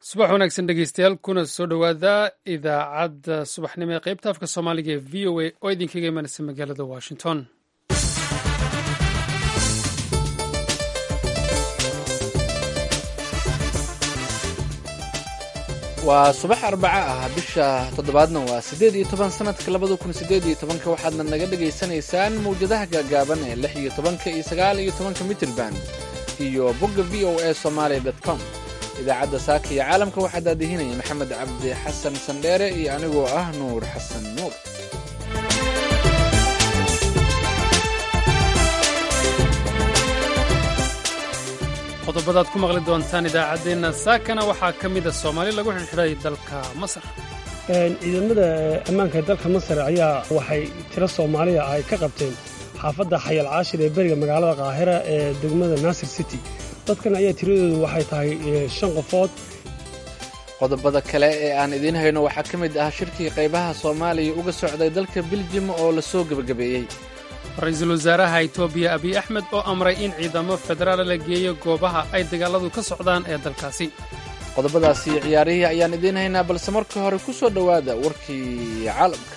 subax wanaagsan dhegeystayaal kuna soo dhowaada idaacadda subaxnimo ee qaybta afka soomaaliga ee v o a oo idinkaga imanaysa magaalada washington waa subax arbaca ah bisha toddobaadna waa siddeed iyo toban sanadka labada kun siddeed iyo tobanka waxaadna naga dhagaysanaysaan mawjadaha gaagaaban ee lix iyo tobanka iyo sagaal iyo tobanka mitrband iyo bogga v o a somalia dot com idaacadda saaka iyo caalamka waxaa daadihinaya maxamed cabdi xasan sandheere iyo anigoo ah nuur xasan nuur qodobadaad ku maqli doontaan idaacaddeenna saakana waxaa ka mida soomaali lagu xidhxidhay dalka masar ciidamada ammaanka dalka masar ayaa waxay tiro soomaaliya ay ka qabteen xaafadda xayal caashir ee beriga magaalada kaahira ee degmada naasir city dadkan ayaa tiradoodu waxay tahay shan qofood qodobada kale ee aan idiin hayno waxaa ka mid ah shirkii qaybaha soomaaliya uga socday dalka biljim oo la soo gebagabeeyey ra-iisul wasaaraha itoobiya abiy axmed oo amray in ciidamo federaal la geeyo goobaha ay dagaaladu ka socdaan ee dalkaasi qodobadaasi iyo ciyaarihii ayaan idiin haynaa balse marka hore ku soo dhowaada warkii caalamka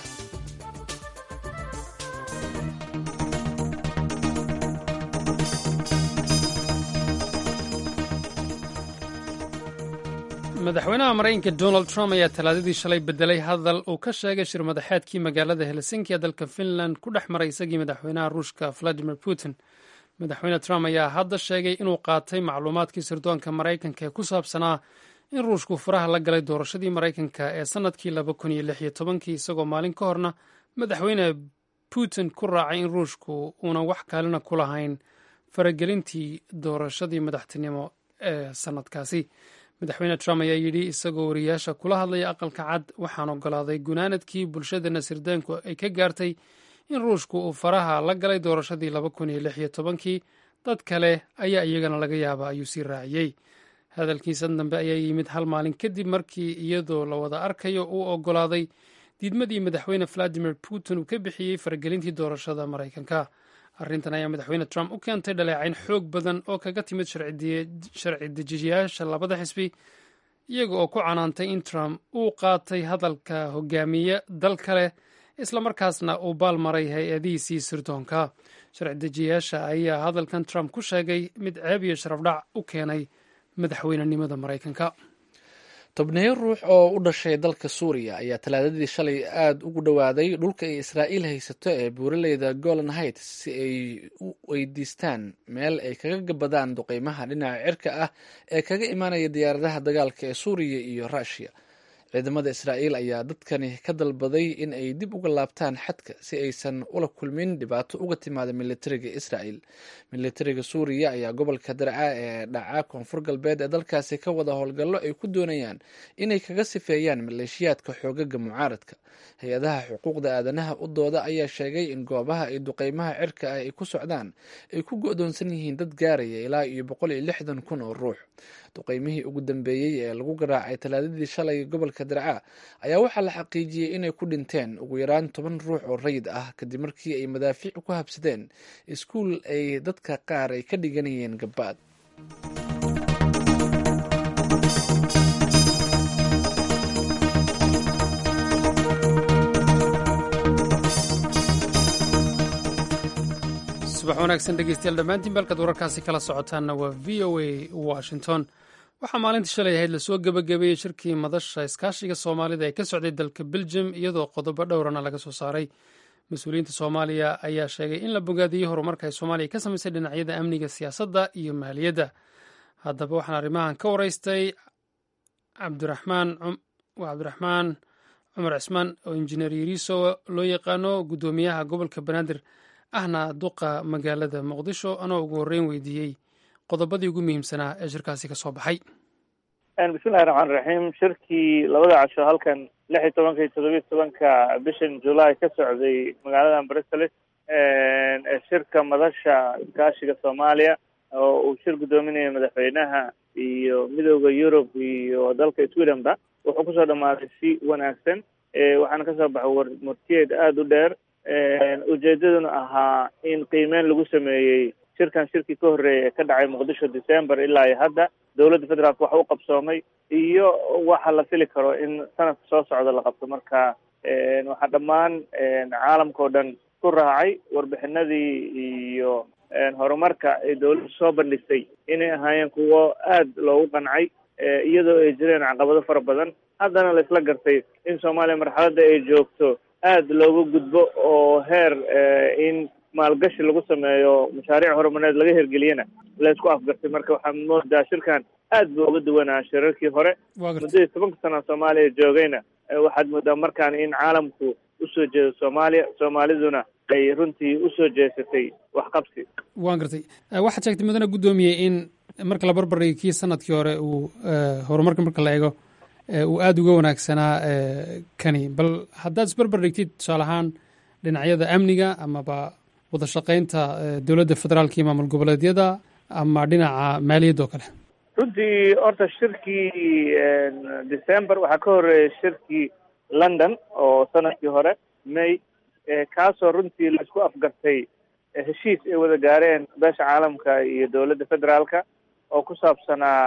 madaxweynaha maraykanka donald trump ayaa talaadadii shalay bedelay hadal uu ka sheegay shir madaxeedkii magaalada helsinki ee dalka finland ku dhex maray isagii madaxweynaha ruushka valadimir putin madaxweyne trump ayaa hadda sheegay inuu qaatay macluumaadkii sirdoonka maraykanka ee ku saabsanaa in ruushku furaha la galay doorashadii maraykanka ee sannadkii laba kun iyo lix iyo tobankii isagoo maalin ka horna madaxweyne putin ku raacay in ruushku uunan wax kaalina ku lahayn faragelintii doorashadii madaxtinimo ee sannadkaasi madaxweyne trump ayaa yidhi isagoo wariyaasha kula hadlaya aqalka cad waxaan ogolaaday gunaanadkii bulshadana sirdaanku ay ka gaartay in ruushku uu faraha la galay doorashadii laba kun iyo lix iyo tobankii dad kale ayaa iyagana laga yaaba ayuu sii raaciyey hadalkiisan dambe ayaa yimid hal maalin kadib markii iyadoo la wada arkayo uu ogolaaday diidmadii madaxweyne valadimir putin uu ka bixiyey faragelintii doorashada maraykanka arrintan ayaa madaxweyne trump u keentay dhaleecayn xoog badan oo kaga timid sharci dejiyayaasha labada xisbi iyaga oo ku canaantay in trump uu qaatay hadalka hogaamiye dal kale islamarkaasna uu baalmaray hay-adihiisii sirdoonka sharci dejiyayaasha ayaa hadalkan trump ku sheegay mid ceeb iyo sharafdhac u keenay madaxweynenimada maraykanka tobneyo ruux oo u dhashay dalka suuriya ayaa talaadadii shalay aada ugu dhowaaday dhulka ay israa'iil haysato ee buuraleyda golan heights si ay u weydiistaan meel ay kaga gabadaan duqeymaha dhinaca cirka ah ee kaga imaanaya diyaaradaha dagaalka ee suuriya iyo ruushiya ciidamada israa'iil ayaa dadkani ka dalbaday in ay dib uga laabtaan xadka si aysan ula kulmin dhibaato uga timaada militariga israa'iil militariga suuriya ayaa gobolka darca ee dhaca koonfur galbeed ee dalkaasi ka wada howlgallo ay ku doonayaan inay kaga sifeeyaan maleeshiyaadka xoogaga mucaaradka hay-adaha xuquuqda aadanaha u dooda ayaa sheegay in goobaha ay duqeymaha cirka ah ay ku socdaan ay ku go-doonsan yihiin dad gaaraya ilaa iyo boqol iyo lixdan kun oo ruux duqeymihii ugu dambeeyey ee lagu garaacay talaadadii shalay gobolka darca ayaa waxaa la xaqiijiyey inay ku dhinteen ugu yaraan toban ruux oo rayid ah kadib markii ay madaafiic ku habsadeen iskuul ay dadka qaar ay ka dhiganayeen gabaad subax wanaagsan dhegeystayaal dhammaantiin balkaad wararkaasi kala socotaanna waa v o a washington waxaa maalintii shalay ahayd lasoo gebagabeeyey shirkii madasha iskaashiga soomaalida ee ka socday dalka beljum iyadoo qodobo dhowrana laga soo saaray mas-uuliyiinta soomaaliya ayaa sheegay in la bogaadiyey horumarka ay soomaaliya ka samaysay dhinacyada amniga siyaasadda iyo maaliyadda haddaba waxaan arrimahan ka waraystay cabdiraxmaan waa cabdiraxmaan cumar cismaan oo injineer yariiso loo yaqaano guddoomiyaha gobolka banaadir ahna duqa magaalada muqdisho anoo ugu horreyn weydiiyey qodobadii ugu muhiimsanaa ee shirkaasi ka soo baxay bismillahi raxmaan raxiim shirkii labada casho halkan lix iyo tobanka iyo todobiyo tobanka bishan julaay ka socday magaalada brussels ee shirka madasha iskaashiga soomaaliya oo uu shir guddoominaya madaxweynaha iyo midooda yurub iyo dalka swedenba wuxuu kusoo dhamaaday si wanaagsan waxaana kasoo baxay war murtiyeed aada u dheer ujeedaduna ahaa in qiimeyn lagu sameeyey shirkan shirkii ka horreeyay ee ka dhacay muqdisho december ilaa iyo hadda dowladda federaalka waxa u qabsoomay iyo waxa la fili karo in sanadka soo socda la qabto marka waxaa dhammaan caalamka oo dhan ku raacay warbixinadii iyo horumarka ay dowladda soo bandhigtay inay ahaayeen kuwo aad loogu qancay iyadoo ay jireen caqabado fara badan haddana la isla gartay in soomaaliya marxaladda ay joogto aad looga gudbo oo heer in maalgashi lagu sameeyo mashaariic horumareed laga hirgeliyana la isku afgartay marka waxaa moodaa shirkan aad buu uga duwanaa shirarkii hore muddadii tobanka sana soomaaliya joogayna waxaad moodaa markaan in caalamku usoo jeedo soomaaliya soomaaliduna ay runtii usoo jeesatay waxqabsi waan gartay waxaad sheegtay mudane guddoomiyey in marka la barbardhigay kii sanadkii hore uu horumarka marka la eego uu aada uga wanaagsanaa kani bal haddaad isbarbar dhigtid tusaale ahaan dhinacyada amniga amaba wada shaqaynta dowladda federaalka iyo maamul goboleedyada ama dhinaca maaliyadda oo kale runtii horta shirkii december waxaa ka horeeyay shirkii london oo sanadkii hore may kaasoo runtii la isku afgartay heshiis ay wada gaareen beesha caalamka iyo dowladda federaalka oo ku saabsanaa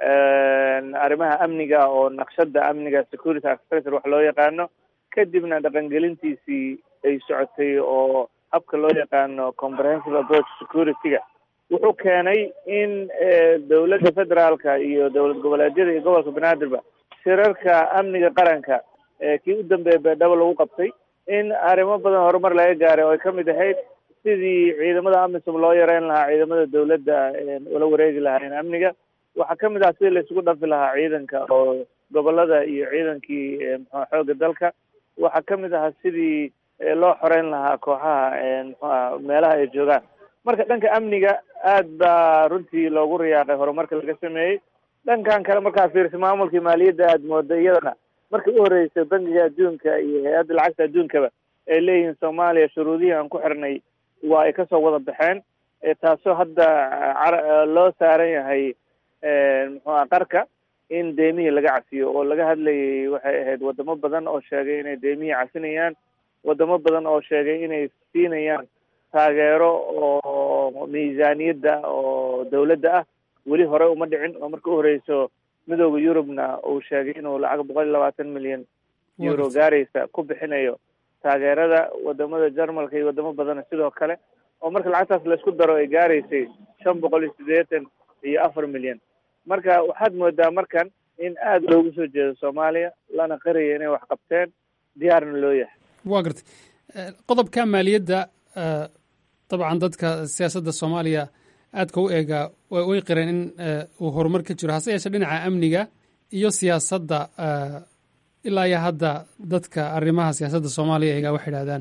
arrimaha amniga oo naqshada amniga security architecture wax loo yaqaano kadibna dhaqangelintiisii ay socotay oo habka loo yaqaano comprehensive approach security-ga wuxuu keenay in dowladda federaalka iyo dowlad goboleedyada iyo gobolka banaadirba shirarka amniga qaranka kii u dambeeya beedhabo lagu qabtay in arrimo badan horumar laga gaaray oo ay ka mid ahayd sidii ciidamada amisom loo yareyn lahaa ciidamada dowladda ula wareegi lahaayeen amniga waxaa ka mid ah sidii la isugu dhafi lahaa ciidanka oo gobolada iyo ciidankii mxua xoogga dalka waxaa ka mid ahaa sidii loo xoreyn lahaa kooxaha mxuah meelaha ay joogaan marka dhanka amniga aad baa runtii loogu riyaaqay horumarka laga sameeyey dhankan kale markaa fiirsa maamulkii maaliyadda aad mooda iyadana markii u horreysay bangiga adduunka iyo hay-adda lacagta adduunkaba ay leeyihiin soomaaliya shuruudihii aan ku xirnay waa ay kasoo wada baxeen taasoo hadda loo saaran yahay muxuua qarka in deemihii laga cafiyo oo laga hadlayay waxay ahayd wadamo badan oo sheegay inay deemihii cafinayaan wadamo badan oo sheegay inay siinayaan taageero oo miisaaniyadda oo dawladda ah weli hore uma dhicin oo marka u horeyso midooda yurubna uu sheegay inuu lacag boqol iyo labaatan milyan euro gaaraysa ku bixinayo taageerada wadamada jarmalka iyo wadamo badana sidoo kale oo marka lacagtaas laisku daro ay gaaraysay shan boqol iyo siddeetan iyo afar milyan marka waxaad moodaa markan in aada loogu soo jeedo soomaaliya lana qaraya inay wax qabteen diyaarna loo yahay waa gartay qodobka maaliyadda dabcan dadka siyaasadda soomaaliya aadka u eegaa way qireen in uu horumar ka jiro hase yeeshee dhinaca amniga iyo siyaasadda ilaa iyo hadda dadka arrimaha siyaasadda soomaaliya eegaa waxay idhahdaan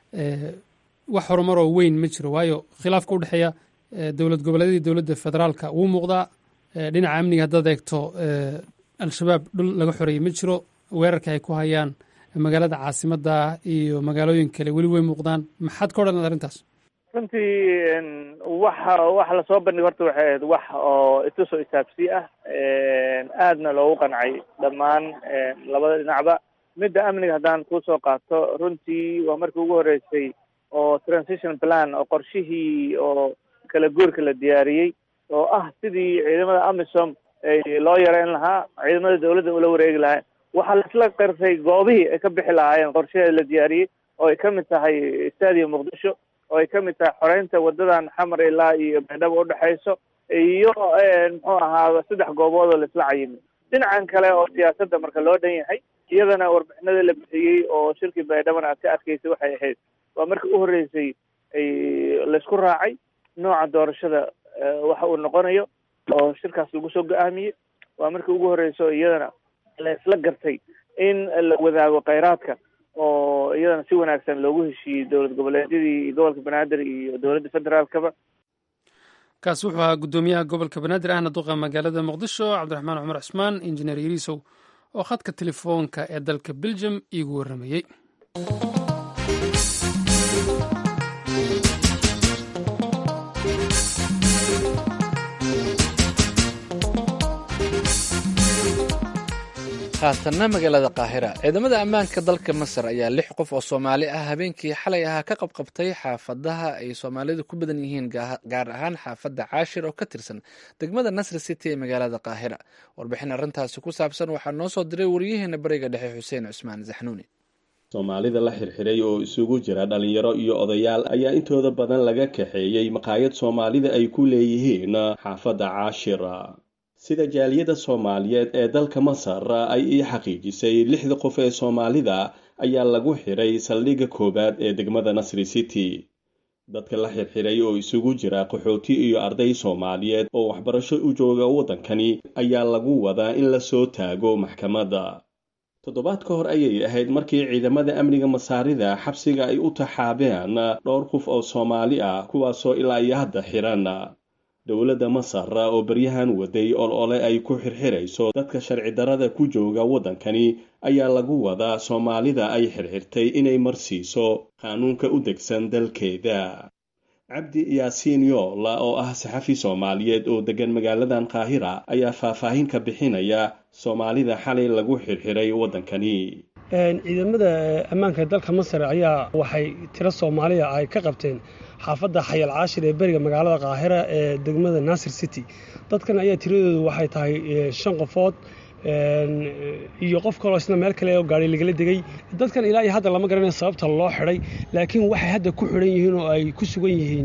wax horumaroo weyn ma jiro waayo khilaafka udhexeeya dowlad goboleedyadii dowladda federaalka wuu muuqdaa dhinaca amniga haddaad eegto al-shabaab dhul laga xoreeyey ma jiro weerarka ay ku hayaan magaalada caasimadda iyo magaalooyin kale weli way muuqdaan maxaad ka odhan arrintaas runtii waxa waxa lasoo bandhig horta waxay ahayd wax oo itusoo itaabsi ah aadna loogu qancay dhammaan labada dhinacba midda amniga haddaan kusoo qaato runtii waa markii ugu horreysay oo transition plan oo qorshihii oo kala guurka la diyaariyey oo ah sidii ciidamada amisom loo yareyn lahaa ciidamada dawladda ula wareegi lahaa waxaa laisla qirtay goobihii ay ka bixi lahaayeen qorshaheeda la diyaariyey oo ay ka mid tahay stadium muqdisho oo ay ka mid tahay xoreynta wadadan xamar ilaa iyo baydhabo udhexayso iyo muxuu ahaa saddex goobood oo laisla cayimay dhinacan kale oo siyaasadda marka loo dhan yahay iyadana warbixinada la bixiyey oo shirkii baydhabana aad ka arkaysay waxay ahayd waa markii u horreysay laysku raacay nooca doorashada waxa uu noqonayo oo shirkaas lagu soo go-aamiyey waa markii ugu horreyso iyadana la isla gartay in la wadaago kheyraadka oo iyadana si wanaagsan loogu heshiiyey dowlad goboleedyadii iyo gobolka banaadir iyo dowladda federaalkaba kaasi wuxuu ahaa guddoomiyaha gobolka banaadir ahna duqa magaalada muqdisho cabdiraxmaan cumar cismaan injineer yariisow oo khadka telefoonka ee dalka belgium iigu warramayey haatanna magaalada qaahira ciidamada ammaanka dalka masar ayaa lix qof oo soomaali ah habeenkii xalay ahaa ka qabqabtay xaafadaha ay soomaalidu ku badan yihiin gaar ahaan xaafadda caashir oo ka tirsan degmada nasri city ee magaalada qaahira warbixin arrintaasi ku saabsan waxaa noo soo diray wariyaheena bariga dhexe xuseen cusmaan saxnuuni soomaalida la xirxiray oo isugu jira dhalinyaro iyo odayaal ayaa intooda badan laga kaxeeyey maqaayad soomaalida ay ku leeyihiin xaafadda caashir sida jaaliyadda soomaaliyeed ee dalka masar ay ii xaqiijisay lixda qof ee soomaalida ayaa lagu xiray saldhigga koowaad ee degmada nasri city dadka la xirxiray oo isugu jira qaxooti iyo arday soomaaliyeed oo waxbarasho u jooga waddankani ayaa lagu wadaa in la soo taago maxkamadda toddobaad ka hor ayay ahayd markii ciidamada amniga masaarida xabsiga ay u taxaabeen dhowr qof oo soomaali ah kuwaasoo ilaa iyo hadda xiran dowladda masar oo baryahan waday ol ole ay ku xirxirayso dadka sharci darada ku jooga waddankani ayaa lagu wadaa soomaalida ay xirxirtay inay marsiiso qaanuunka u degsan dalkeeda cabdi yaasiin yoola oo ah saxafi soomaaliyeed oo deggan magaaladan qaahira ayaa faahfaahin ka bixinaya soomaalida xalay lagu xirxiray waddankani ciidamada ammaanka dalka masar ayaa waxay tiro soomaaliya ay ka qabteen xaafadda xayal caashir ee beriga magaalada qaahira ee degmada nasir city dadkan ayaa tiradoodu waxay tahay shan qofood iyo qof kaloo isna meel kale oo gaari lagala degay dadkan ilaa iyo hadda lama garanayo sababta loo xidhay laakiin waxay hadda ku xidhan yihiin oo ay ku sugan yihiin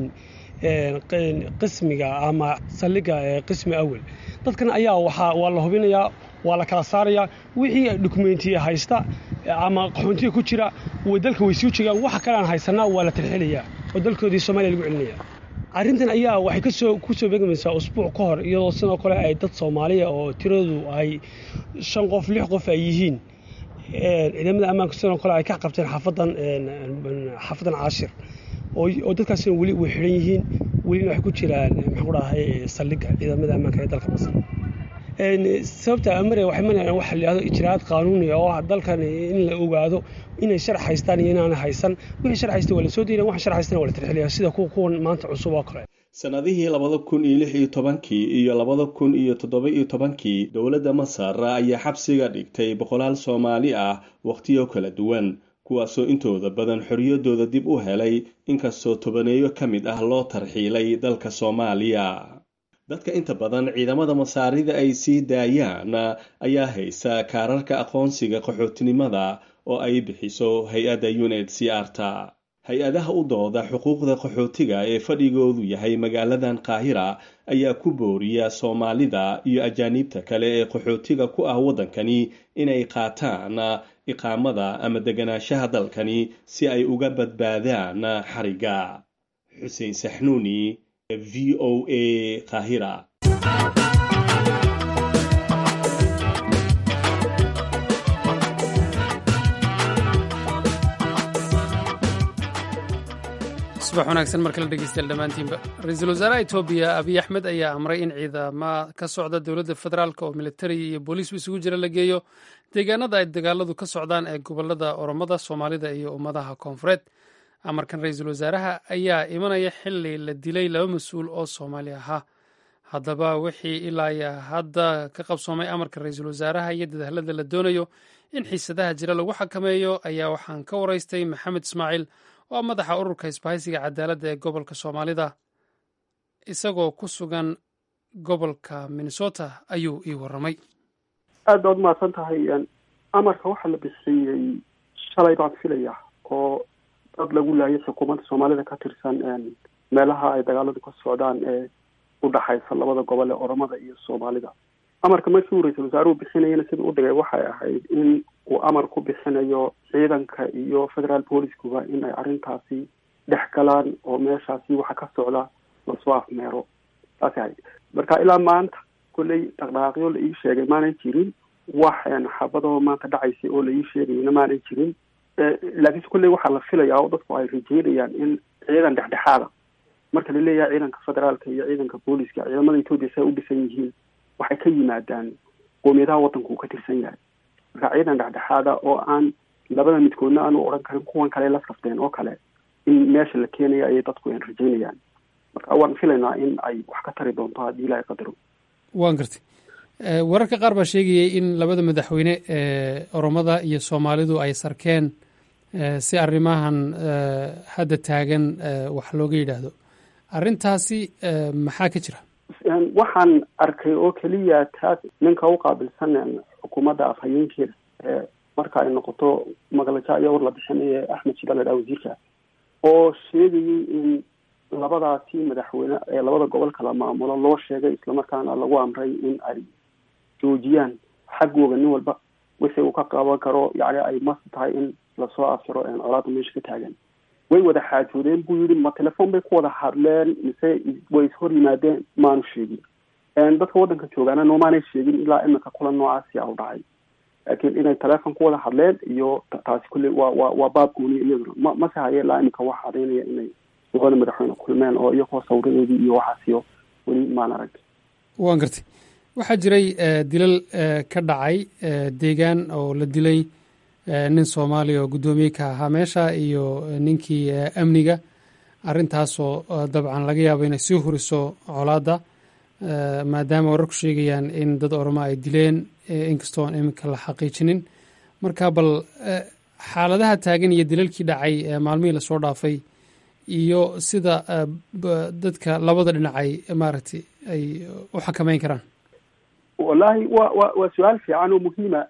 qismiga ama saldhigga qismi awel dadkan ayaa waa la hubinayaa waa la kala saarayaa wixii dokumentiya haysta ama qaxoontiga ku jira dalka way suu jeegaan waxa kale aan haysanaa waa la tarxilayaa oo dalkoodii soomaaliya lagu celinaya arrintan ayaa waxay kasoo ku soo beegmaysaa usbuuc ka hor iyadoo sidoo kale ay dad soomaaliya oo tiradoodu ay shan qof lix qof ay yihiin ciidamada ammaanka sidoo kale ay ka qabteen xaafadan xaafadan caashir oo dadkaasina weli way xidhan yihiin welina waxay ku jiraan maxaan ku dhahay saldhigga ciidamada ammaanka ee dalka masar sababta amare waxay manayaan waxa la yidhahdo ijraa'aad qaanuuni oo ah dalkan in la ogaado inay sharax haystaan iyo inaana haysan wixii sharax haysta waa la soo diidan waxa sharax haystana waa la tarxilaya sida kuwa kuwan maanta cusub oo kale sannadihii labada kun iyo lix iyo tobankii iyo labada kun iyo toddoba iyo tobankii dowladda masar ayaa xabsiga dhigtay boqolaal soomaali ah wakhtiyo kala duwan kuwaasoo intooda badan xorriyaddooda dib u helay inkastoo tobaneeyo ka mid ah loo tarxiilay dalka soomaaliya dadka inta badan ciidamada masaarida ay sii daayaan ayaa haysa kaararka aqoonsiga qaxootinimada oo ay bixiso hay-adda uned c arta hay-adaha u dooda xuquuqda qaxootiga ee fadhigoodu yahay magaaladan qaahira ayaa ku booriya soomaalida iyo ajaaniibta kale ee qaxootiga ku ah waddankani inay qaataan iqaamada ama deganaanshaha dalkani si ay uga badbaadaan xariga xuseen saxnuuni v o a qaahira subax wanaagsan mar kale dhegeystayaal dhammaantiinba ra-iisul wasaaraha etoobiya abiy axmed ayaa amray in ciidama ka socda dowladda federaalk oo militari iyo booliisba isugu jira la geeyo deegaanada ay dagaaladu ka socdaan ee gobolada oromada soomaalida iyo ummadaha koonfureed amarkan ra-iisul wasaaraha ayaa imanaya xili la dilay laba mas-uul oo soomaali ahaa haddaba wixii ilaa hadda ka qabsoomay amarka ra-iisul wasaaraha iyo dadaalada la doonayo in xiisadaha jira lagu xakameeyo ayaa waxaan ka waraystay maxamed ismaaciil oo madaxa ururka isbahaysiga cadaaladda ee gobolka soomaalida isagoo ku sugan gobolka minnesota ayuu ii warramay aad baad umahadsan tahay amarka waxaa la bixiyey shalay baan filaya oo dad lagu laayay xukuumadda soomaalida ka tirsan meelaha ay dagaaladu ka socdaan ee udhaxaysa labada gobol ee oromada iyo soomaalida amarka markii uu ra-iisul wasaaruhu bixinayana sida u dhigay waxay ahayd in uu amar ku bixinayo ciidanka iyo federal booliskuba in ay arrintaasi dhex galaan oo meeshaasi waxa ka socda lasoo afmeero saasay ahayd marka ilaa maanta kolley dhaqdhaqaaqyo la ii sheegay maanay jirin wax xabadoo maanta dhacaysay oo la ii sheegayna maanay jirin laakiinse kolley waxaa la filayaa oo dadku ay rajeynayaan in ciidan dhexdhexaada marka la leeyahay ciidanka federaalka iyo ciidanka booliska ciidamada etoobiya si ay u dhisan yihiin waxay ka yimaadaan qoomiyadaha waddanku uu ka tirsan yahay marka ciidan dhexdhexaada oo aan labada midkoodna aanu odhan karin kuwan kale la safteen oo kale in meesha la keenaya ayay dadku an rajeynayaan marka waan filaynaa in ay wax ka tari doonto haddii ilaahay qadaro waan gartay wararka qaar baa sheegayay in labada madaxweyne ee oromada iyo soomaalidu ay sarkeen si arrimahan hadda taagan wax looga yidhaahdo arrintaasi maxaa ka jira waxaan arkay oo keliya taas ninka u qaabilsan xukuumadda afhayeenkeeda marka ay noqoto magalaja ayaa war la bixinaya axmed shida ladhaha wasiirka oo sheegayay in labadaasi madaxweyne ee labada gobol kala maamulo loo sheegay islamarkaana lagu amray in ay joojiyaan xaggooga nin walba wixii uu ka qaban karo yani ay mas tahay in lasoo afjaro colaada meesha ka taagan way wada xaajoodeen buu yidhi ma telefon bay ku wada hadleen mise way ishor yimaadeen maanu sheegin dadka waddanka joogaana noomaanay sheegin ilaa iminka kulan noocaasi a u dhacay laakiin inay telefon ku wada hadleen iyo taasi kulle waa waa waa baab gooniya iyaduna ma mase haye ilaa iminka wax cadaynaya inay labada madaxweyne kulmeen oo iyagoo sawiradeedii iyo waxaasiyo weli maan arag waan gartay waxaa jiray dilal ka dhacay deegaan oo la dilay nin soomaaliya oo guddoomiye ka ahaa meesha iyo ninkii amniga arrintaasoo dabcan laga yaabo inay sii huriso colaadda maadaama wararku sheegayaan in dad oroma ay dileen inkastoo aan iminka la xaqiijinin marka bal xaaladaha taagan iyo dilalkii dhacay maalmihii lasoo dhaafay iyo sida dadka labada dhinacay maaragtay ay u xakameyn karaan wallahi wa wa waa su-aal fiican oo muhiima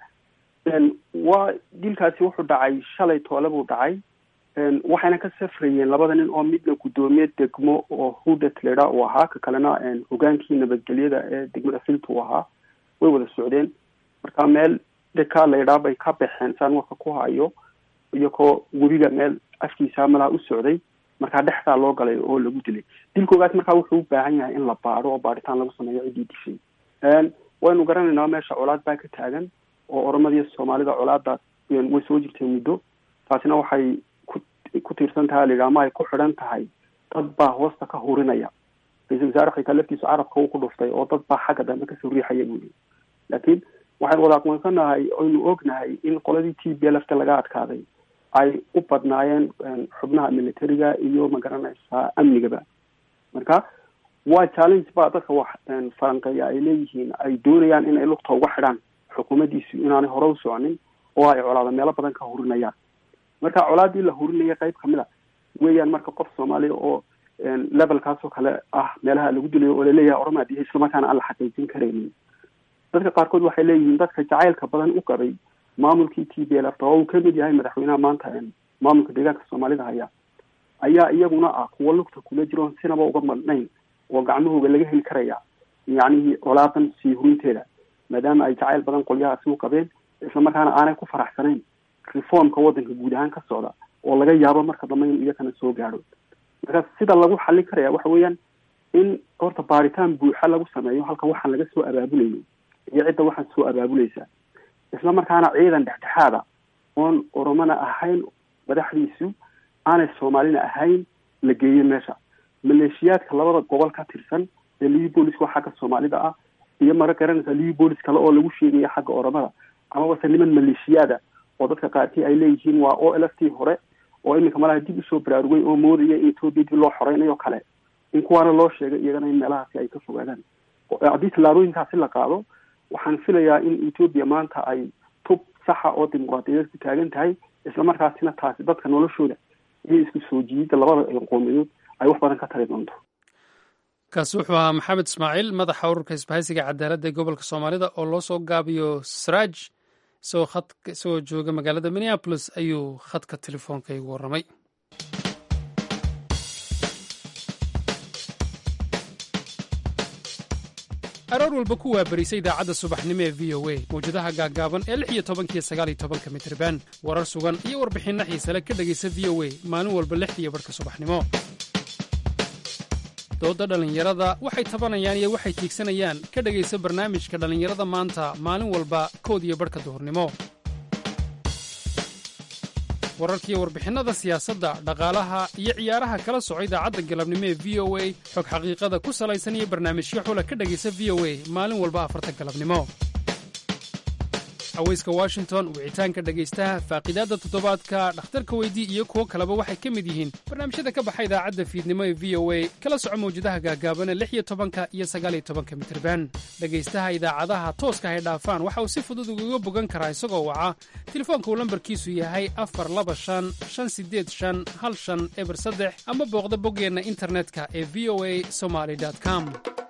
waa dilkaasi wuxuu dhacay shalay toole buu dhacay waxayna ka safrayeen labada nin oo midna guddoomiye degmo oo hudet ledha uu ahaa ka kalena hogaankii nabadgelyada ee degmada filta uu ahaa way wada socdeen marka meel dheka laydhaa bay ka baxeen saan warka ku hayo iyagoo webiga meel afkiisa malaha u socday markaa dhexdaa loo galay oo lagu dilay dilkoogaas markaa wuxuu u baahan yahay in la baadho oo baadhitaan lagu sameeyo ciddii dishay waynu garanaynaa meesha colaad baa ka taagan oo oromadiiyo soomaalida colaadaas way soo jirtay muddo taasina waxay ku ku tiirsan tahay layidhaha ama ay ku xidhan tahay dad baa hoosta ka hurinaya ra-iisul wasaare xitaa laftiisu carabka uu ku dhuftay oo dad baa xagga dambe kasoo riixaya buu yii laakiin waxaynu wada aqoonsanahay oynu ognahay in qoladii t b lfta laga adkaaday ay u badnaayeen xubnaha militariga iyo magaranaysaa amnigaba marka waa challenge ba dadka wax falanqeeya ay leeyihiin ay doonayaan in ay lugta uga xidhaan xukuumaddiisu inaanay hore u soconin oo ay colaada meelo badan ka hurinayaan marka colaadii la hurinaya qayb kamid a weeyaan marka qof soomaaliya oo levelkaasoo kale ah meelaha lagu dilayo oo laleeyahay oromadi islamarkaana aan la xaqiijin karaynin dadka qaarkood waxay leeyihiin dadka jacaylka badan u qabay maamulkii t b l f oo uu kamid yahay madaxweynaha maanta maamulka deegaanka soomaalida haya ayaa iyaguna ah kuwa lugta kula jiroon sinaba uga madhnayn oo gacmahooga laga heli karaya yacnihii colaadan sii hurinteeda maadaama ay jacayl badan qolyahaasi u qabeen islamarkaana aanay ku faraxsanayn reformka waddanka guud ahaan ka socda oo laga yaabo marka dambe in iyakana soo gaadho marka sida lagu xallin karaya waxa weeyaan in horta baaritaan buuxa lagu sameeyo halka waxaan laga soo abaabulayo iyo cidda waxaan soo abaabulaysa isla markaana ciidan dhexdhexaada oon oromona ahayn madaxdiisu aanay soomaalina ahayn la geeyo meesha maleeshiyaadka labada gobol ka tirsan ee livi booliska oo xagga soomaalida ah iyo mara garanaysa livi boolis kale oo lagu sheegaya xagga oromada amabase niman maleeshiyaada oo dadka qaarkii ay leeyihiin waa o l f t hore oo iminka malaha dib usoo baraarugay oo moodaya in etoobiya dib loo xoreynayo kale in kuwaana loo sheegay iyagana in meelahaasi ay ka fogaadaan haddii tallaabooyinkaasi la qaado waxaan filayaa in etoobiya maanta ay tub saxa oo dimuqraadiyadeed ku taagan tahay islamarkaasina taasi dadka noloshooda iyo isku soo jiidida labada qoomiyadood ay wax badan ka tari doonto kaasi wuxuu ahaa maxamed ismaaciil madaxa ururka isbahaysiga cadaaladda ee gobolka soomaalida oo loo soo gaabiyo sraaj isagoo khad isagoo jooga magaalada minneapolis ayuu khadka telefoonka igu warramay aroor walba ku waabarisa idaacadda subaxnimo ee v o a mawjadaha gaaggaaban ee lix iyo tobankiyo sagaal iyo tobanka mitriban warar sugan iyo warbixinno xiisale ka dhegaysa v o a maalin walba lixdiiyo barhka subaxnimo doodda dhallinyarada waxay tabanayaan iyo waxay tiigsanayaan ka dhegaysa barnaamijka dhallinyarada maanta maalin walba kood iyo barhka duhurnimo wararkiiyo warbixinnada siyaasadda dhaqaalaha iyo ciyaaraha kala soco idaacadda galabnimo ee v o a xog xaqiiqada ku salaysan iyo barnaamijyo xula ka dhegaysa v o a maalin walba afarta galabnimo aweyska washington wicitaanka dhegaystaha faaqidaadda toddobaadka dhakhtarka weydii iyo kuwo kaleba waxay ka mid yihiin barnaamijyada ka baxa idaacadda fiidnimo ee v o a kala soco mawjadaha gaagaabana lix iyo tobanka iyo sagaaliyo tobanka mitirban dhegaystaha idaacadaha tooska hay dhaafaan waxa uu si fudud ugaga bogan karaa isagoo waca telefoonka uu lambarkiisu yahay afar laba shan shan sideed shan hal shan eber saddex ama booqda boggeenna internetka ee v o a somaly com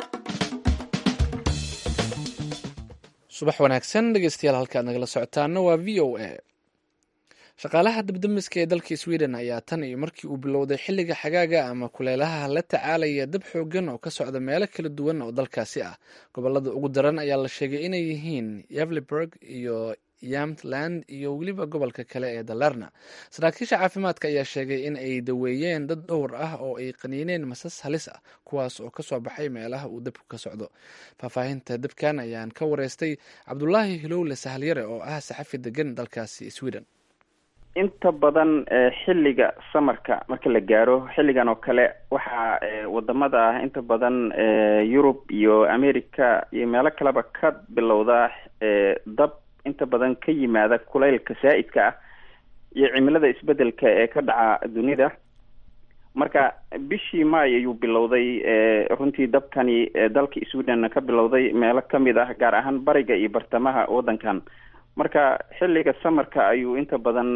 subax wanaagsan dhegeystayaal halka aad nagala socotaana waa v o a shaqaalaha dabdamiska ee dalka sweden ayaa tan iyo markii uu bilowday xilliga xagaaga ama kuleelaha la tacaalaya dab xoogan oo ka socda meelo kala duwan oo dalkaasi ah gobolada ugu daran ayaa la sheegay inay yihiin yavliburg iyo yamtland iyo weliba gobolka kale ee dalerna saraakiisha caafimaadka ayaa sheegay in ay daweeyeen dad dhowr ah oo ay qaniineen masas halis ah kuwaas oo kasoo baxay meelaha uu dabku ka socdo faahfaahinta dabkan ayaan ka wareystay cabdulaahi hilowle sahalyare oo ah saxafi degan dalkaasi sweden inta badan xilliga samarka marka la gaaro xilligan oo kale waxaa wadamada ah inta badan yurub iyo america iyo meelo kaleba ka bilowda dab inta badan ka yimaada kulaylka saa-idka ah iyo cimilada isbedelka ee ka dhaca dunida marka bishii maay ayuu bilowday runtii dabkani dalka sweden ka bilowday meelo kamid ah gaar ahaan bariga iyo bartamaha waddankan marka xilliga samarka ayuu inta badan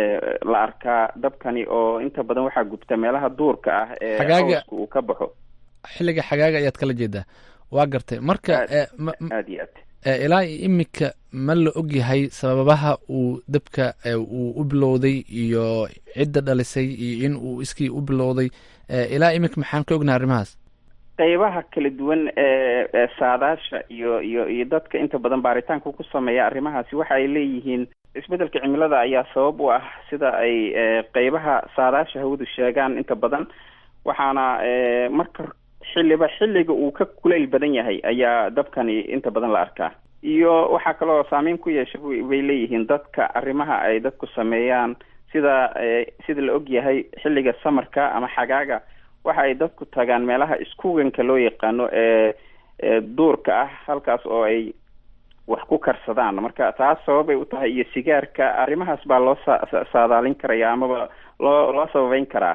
la arkaa dabkani oo inta badan waxaa gubta meelaha duurka ah ee hooska uu ka baxo xilliga xagaaga ayaad kala jeedaa waa gartay marka aad iyo aad ilaa imika ma la ogyahay sababaha uu dabka uu u bilowday iyo cidda dhalisay iyo in uu iskii u bilowday ilaa imika maxaan ka ognahay arrimahaas qeybaha kala duwan ee saadaasha iyo iyo iyo dadka inta badan baaritaanka ku sameeya arrimahaasi waxa ay leeyihiin isbedelka cimilada ayaa sabab u ah sida ay qeybaha saadaasha hawadu sheegaan inta badan waxaana marka xilliba xilliga uu ka kulayl badan yahay ayaa dabkani inta badan la arkaa iyo waxaa kaloo saameyn ku yeesha bay leeyihiin dadka arrimaha ay dadku sameeyaan sida sida la og yahay xilliga samarka ama xagaaga waxa ay dadku tagaan meelaha iskuganka loo yaqaano ee duurka ah halkaas oo ay wax ku karsadaan marka taas sababay u tahay iyo sigaarka arrimahaas baa loo sa saadaalin karaya amaba loo loo sababeyn karaa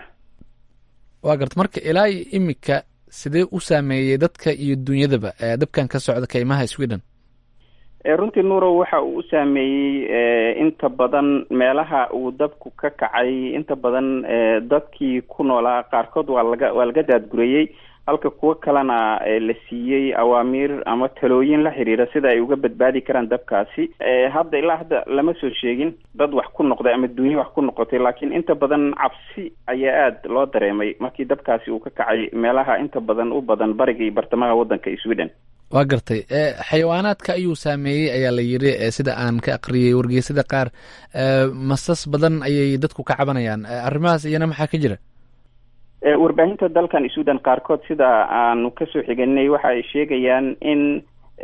waa garta marka ilaa iyo imika sidee u saameeyey dadka iyo dunyadaba dabkan ka socda kaymaha sweden runtii nuurow waxa uu u saameeyey inta badan meelaha uu dabku ka kacay inta badan dadkii ku noolaa qaarkood waa laga waa laga daadgurayey halka kuwo kalena la siiyey awaamiir ama talooyin la xiriira sida ay uga badbaadi karaan dabkaasi hadda ilaa hadda lama soo sheegin dad wax ku noqday ama dunya wax ku noqotay laakiin inta badan cabsi ayaa aada loo dareemay markii dabkaasi uu ka kacay meelaha inta badan u badan bariga iyo bartamaha waddanka sweden waa gartay xayawaanaadka ayuu saameeyey ayaa la yiri sida aan ka aqriyay wargeysada qaar masas badan ayay dadku ka cabanayaan arrimahaas iyana maxaa ka jira warbaahinta dalkan sweden qaarkood sida aanu kasoo xiganay waxa ay sheegayaan in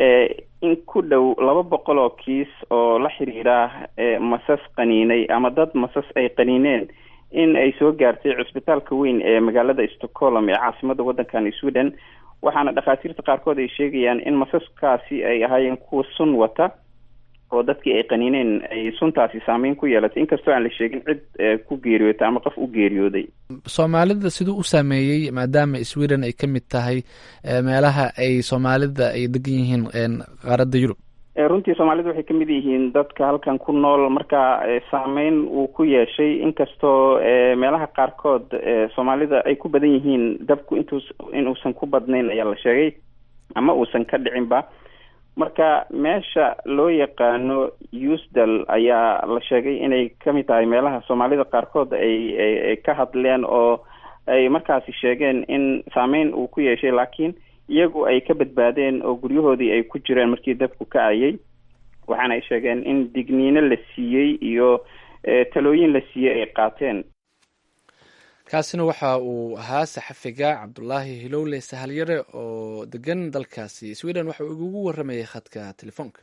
in ku dhow laba boqol oo kiis oo la xiriira masas qaniinay ama dad masas ay qaniineen in ay soo gaartay cusbitaalka weyn ee magaalada stockholm ee caasimada waddankan sweden waxaana dhakhaatiirta qaarkood ay sheegayaan in masaskaasi ay ahaayeen kuwa sun wata oo dadkii ay qaniineen ay suntaasi saameyn ku yeelatay inkastoo aan la sheegin cid ku geeriyootay ama qof u geeriyooday soomaalida siduu u saameeyey maadaama sweden ay ka mid tahay meelaha ay soomaalida ay degan yihiin qaaradda yurub runtii soomaalida waxay kamid yihiin dadka halkan ku nool marka saameyn uu ku yeeshay inkastoo meelaha qaarkood soomaalida ay ku badan yihiin dabku intuus inuusan ku badnayn ayaa la sheegay ama uusan ka dhicinba marka meesha loo yaqaano usdal ayaa la sheegay inay kamid tahay meelaha soomaalida qaarkood ay ay ka hadleen oo ay markaasi sheegeen in saameyn uu ku yeeshay laakiin iyagu ay ka badbaadeen oo guryahoodii ay ku jireen markii dabku ka ayay waxaana ay sheegeen in digniino la siiyey iyo talooyin la siiyey ay qaateen kaasina waxa uu ahaa saxafiga cabdulaahi hilowle sahalyare oo degan dalkaasi sweden waxa uu igugu waramayay khadka telefoonka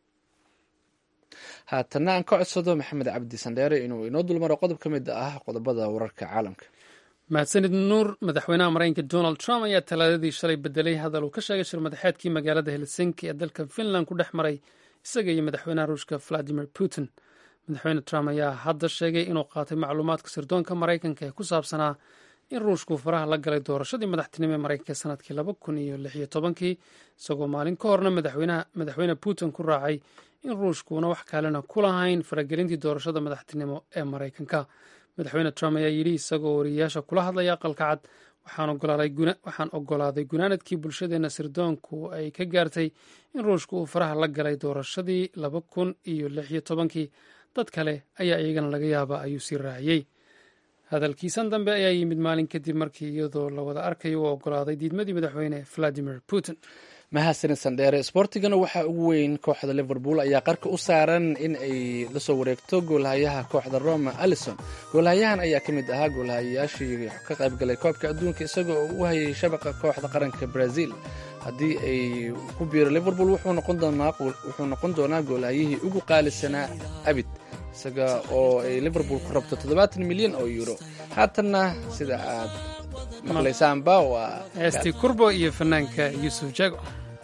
haatana aan ka codsado maxamed cabdi sandheere inuu inoo dulmaro qodob ka mid ah qodobada wararka caalamka mahadsanid nuur madaxweynaha maraykanka donald trump ayaa talaadadii shalay bedelay hadal uu ka sheegay shir madaxeedkii magaalada helsinki ee dalka finland ku dhex maray isaga iyo madaxweynaha ruushka valadimir putin madaxweyne trump ayaa hadda sheegay inuu qaatay macluumaadka sirdoonka maraykanka ee ku saabsanaa in ruushku faraha la galay doorashadii madaxtinimo ee maraykanka sanadkii laba kun iyo lix iyo tobankii isagoo maalin ka horna madaxweyne putin ku raacay in ruushkuuna wax kalena ku lahayn faragelintii doorashada madaxtinimo ee maraykanka madaxweyne trump ayaa yidhi isagoo wariyayaasha kula hadlaya aqalka cad waxaan ogolaaday gunaanadkii bulshadeenna sirdoonku ay ka gaartay in ruushku uu faraha la galay doorashadii laba kun iyo lix iyo tobankii dad kale ayaa iyagana laga yaaba ayuu sii raaciyey hadalkiisan dambe ayaa yimid maalin kadib markii iyadoo la wada arkayo uu ogolaaday diidmadii madaxweyne valadimir putin mahadsanid sandheere sboortigana waxaa ugu weyn kooxda liverpool ayaa qarka u saaran in ay lasoo wareegto goolhayaha kooxda roma alison goolhayahan ayaa ka mid ahaa goolhayayaashii ka qaybgalay koobka adduunka isagoo u hayay shabaqa kooxda qaranka brazil haddii ay ku biiro liverpool wuxuu noqon doonaa goolhayihii ugu qaalisanaa abid isaga oo ay liverpool ku rabto toddobaatan milyan oo euro haatanna sida aad maqlaysaanba waa heestii kurbo iyo fanaanka yuusuf jago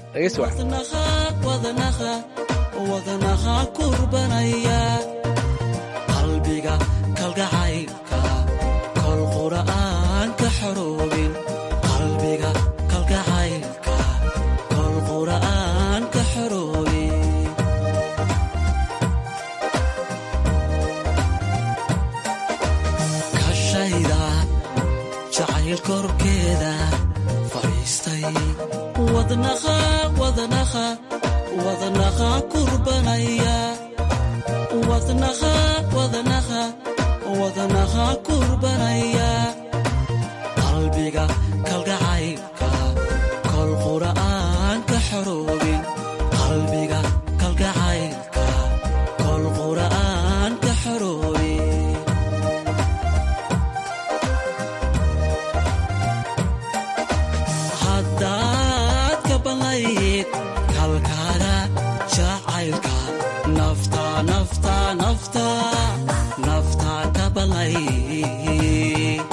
wadnaha kurbanaya qalbiga kalgacaylka kol qura'aan ka xoroobin qalbiga kalgacaylka kol qura'aan ka xoroobin kashayda jacayl korkeeda fadhiistay wadnaha wadnaha wadnaha kurbanaya wadnaha wadnaha wadnaha kurbanaya qalbiga kalgacaylka kol qura'aan ka xoroobin qalbiga kalgacaylka kol qura'aan ka xoroobin haddaad ka banlayd kalkaada jacaylka nafta nafta nafta nafta ka banlayd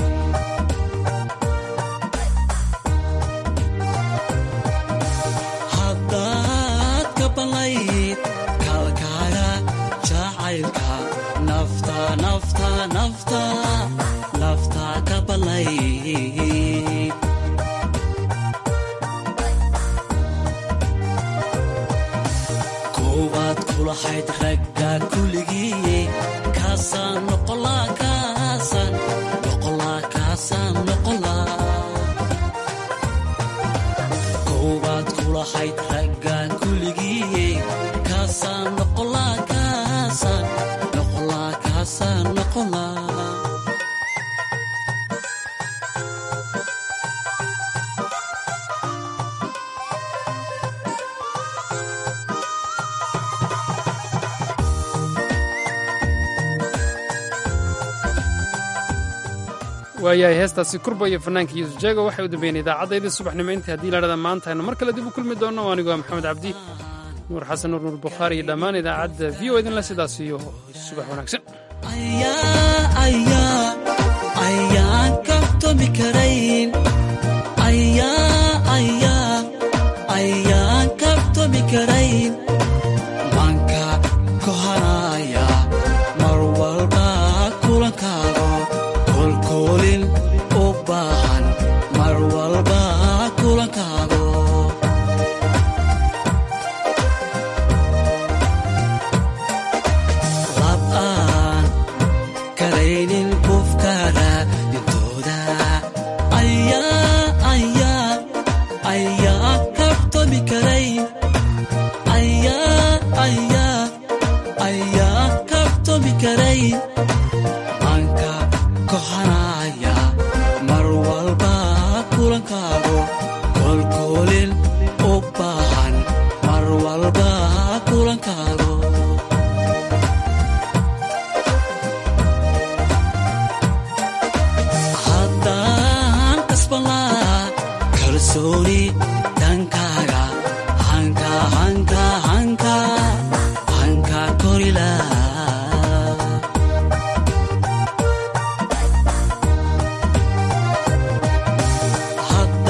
haddaad ka banlayd kalkaada jacaylka nafta nafta nafta nafta ka banlayd koowaad kulahayd ragga kuligii kaasaan noqolaa kaasaan noqolaa kaasaan noqolaa koowaad kulahayd raggan kuligii kaasaan noqolaa kaasaan noqolaa kaasaan noqolaa waayahay heestaasi kurba iyo fanaanka yuusuf jeego waxay u dambeeyeen idaacaddayda subaxnimo intii haddii la dhada maanta aynu mar kale dib u kulmi doonno anigoo maxamed cabdi nuur xasan nuur nuur bukhaari iyo dhammaan idaacadda v o idinle sidaas iyo subax wanaagsan ayaan kabtoomi karayn ayaan kabtoomi karayn manka kohanaya mar walba kulankaago kolkoolin u baahan mar walba kulankaago lab'aan karaynin qofkaada dhintooda ayaa kabtoomi karayn ayaa kabtoomi karayn manka kohanaya mar walba kulankaago kolkoolin u baahan mar walba kulankaago haddaan kasbanlaa kalsooni dhankaaga hanka hanka hanka hanka korilaa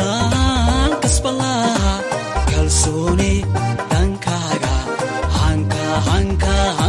haddaan kasbanlaa kalsooni dhankaaga hanka hanka